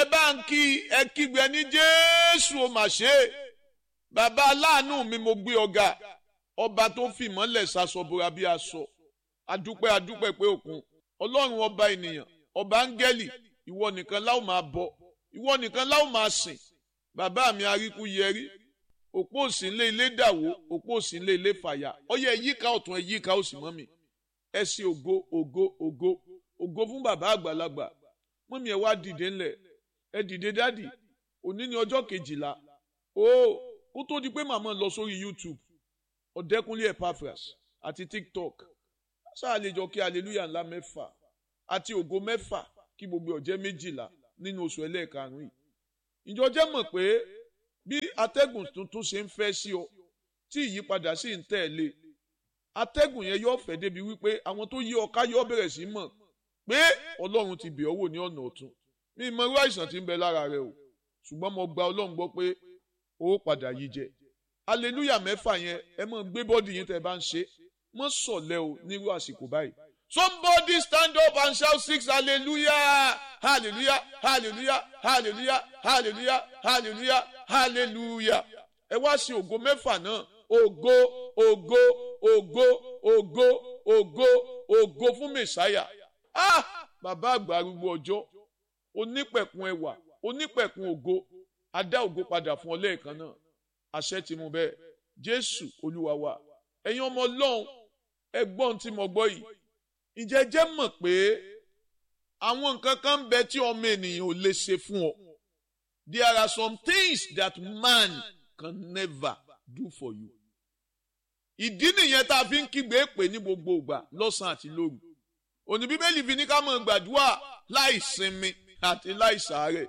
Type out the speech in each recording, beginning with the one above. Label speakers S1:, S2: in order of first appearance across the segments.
S1: ẹ bá ń kí ẹ kígbe ní jésù ó mà ṣe é bàbá aláàánú mi mo gbé ọ̀gá ọba tó fìmọ́lẹ̀ ṣaṣọbora bí aṣọ adúpẹ́ adúpẹ́ pé òkun ọlọ́run ọba ènìyàn ọba áńgẹ́lì ìwọ nìkan láò máa bọ ìwọ nìkan láò máa sìn bàbá mi aríkú yẹrí òpó òsínlé ilé dàwó òpó òsínlé ilé fàyà ọyẹ ẹyíká ọ̀tún ẹyíká òsì mọ́ mi ẹ ṣe ògo ògo ògo ògo fún bàbá àgbàlagbà mọ́mí ẹ wá dìde ńlẹ̀ ẹ dìde dádì òní ni ọjọ́ kejìlá o kó tó di pé màmá lọ sórí YouTube ọ̀dẹ́kunlé Epaphras àti TikTok sáà lè jọ kí hallelujah ńlá mẹ́fà àti ògo mẹ́fà kí gbogbo ọ̀jẹ́ méjìlá nínú oṣù ẹlẹ́ẹ̀karùn-ún yìí ìjọ jẹ́ mọ̀ pé bí atẹ́gùn tuntun ṣe ń fẹ́ sí ọ tí ìyípadà sì ń tẹ̀lé atẹ́gùn yẹn yóò fẹ́ débi wípé àwọn tó yí ọ ká yóò bẹ̀rẹ̀ sí mọ̀ pé ọlọ́run ti bẹ̀ ọ́ wò ní ọ̀nà ọ̀tun mi mọ irú àìsàn tí ń bẹ lára rẹ o ṣùgbọ́n mo gba ọlọ́run gbọ́ pé ó padà yí jẹ aleluya mẹ́fà yẹn ẹ mọ̀ gbé bọ́dì yín tẹ́ bá ń ṣe mọ́ sọ̀lẹ́ o nírú àsìkò báyìí somebody stand up and shout six hallelujah hallelujah hallelujah hallelujah hallelujah hallelujah hallelujah ẹ wá sí ògo mẹ́fà náà ògo ògo ògo ògo ògo ògo fún mẹ̀sáyà ah bàbá àgbà arúgbó ọjọ́ onípẹ̀kun ẹwà onípẹ̀kun ògo adá ògo padà fún ọ lẹ́ẹ̀kan náà àṣẹ ti mú bẹ́ẹ̀ jésù olúwa wa ẹ̀yin ọmọ ọlọ́run ẹgbọ́n tí mo gbọ́ yìí ǹjẹ́ jẹ́ mọ̀ pé àwọn nǹkan kan ń bẹ tí ọmọ ènìyàn ò lè ṣe fún ọ there are some things that man can never do for you ìdí nìyẹn tá a fi ń kígbe pè ní gbogbo ìgbà lọ́sàn-án àti lóru òní bíbélì fi ní ká mọ̀ gbàdúrà láì sinmi àti láì sàárẹ̀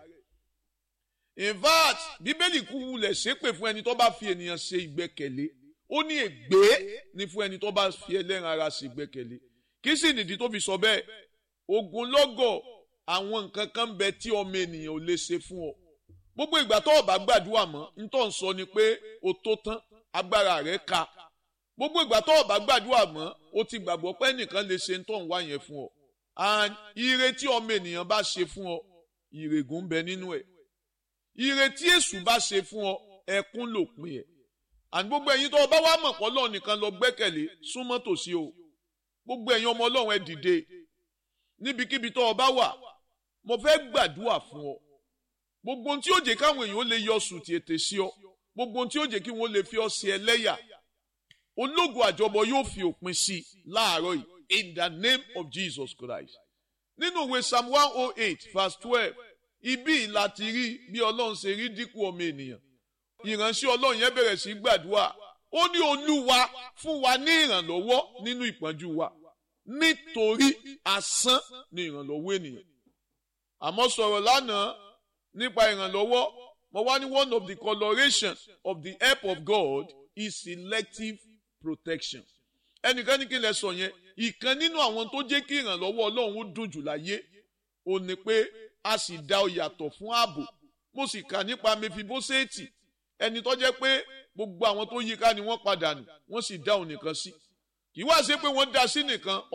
S1: in fact bíbélì kú wulẹ̀ ṣépè fún ẹni tó bá fi ènìyàn ṣe ìgbẹ́kẹ̀lé ó ní ègbé ni fún ẹni tó bá fi ẹlẹ́ran ara ṣe ìgbẹ́kẹ̀lé kí sì nìdí tó fi sọ bẹ́ẹ̀ ogunlọ́gọ̀ àwọn nǹkan kan bẹ tí ọmọ ènìyàn ò lè ṣe fún ọ gbogbo ìgbà tó o bá gbàdúrà mọ́ ntọ́ ń sọ ni pé o tó tán agbára rẹ̀ ka gbogbo ìgbà tó o bá gbàdúrà mọ́ o ti gbàgbọ́ pé ẹnìkan lè ṣe ntọ́ ń wá yẹn fún ọ and ire tí ọmọ ènìyàn bá ṣe fún ọ ìrègùn ń bẹ nínú ẹ̀ ire tí èṣù bá ṣe fún ọ ẹkún lòpin ẹ̀ and gbogbo ẹ̀yin tó o bá wá mọ̀ pọ̀ lọ́ọ̀ nìkan lọ gbẹ́kẹ̀lé súnmọ́ tòsí o gbogbo ẹ̀yin ọmọ ọlọ́run ẹ dìde níbikíbi tó o bá wà mo fẹ́ gbàdúrà fún ọ gbogbo ohun tí ó jẹ́ káwọn èèyàn lè yọ sùn tètè sí ọ gbogbo ohun tí ó jẹ́ kí wọ́n lè fi ọ sí ẹlẹ́yà ológun àjọbọ yóò fi òpin sí i láàárọ̀ yìí in the name of Jesus Christ nínú ìwé psalm one oh eight verse twelve ibi láti rí bí ọlọ́run ṣe rí dínkù ọmọ ènìyàn ìránṣẹ́ ọlọ́run yẹn bẹ̀rẹ̀ sí gbàdúrà ó ní olúwa fún wa ní ìrànlọ́wọ́ nínú ìpọ́njú wa nítorí asán ni ìrànlọ́wọ́ ènìyàn àmọ́ sọ̀rọ̀ lánàá nípa ìrànlọ́wọ́ mo wá ní one of the coloration of the help of God is selective protection ẹnìkan ní kí n lè sọ yẹn ìkan nínú àwọn tó jẹ́ kí ìrànlọ́wọ́ ọlọ́run ó dùn jù láyé ò ní pé a sì dá ọ yàtọ̀ fún ààbò mo sì kà nípa mefiboseti ẹni tó jẹ́ pé gbogbo àwọn tó yíká ni wọ́n padà nù wọ́n sì dá òun nìkan sí kì í wá ṣe pé wọ́n dá sí nìkan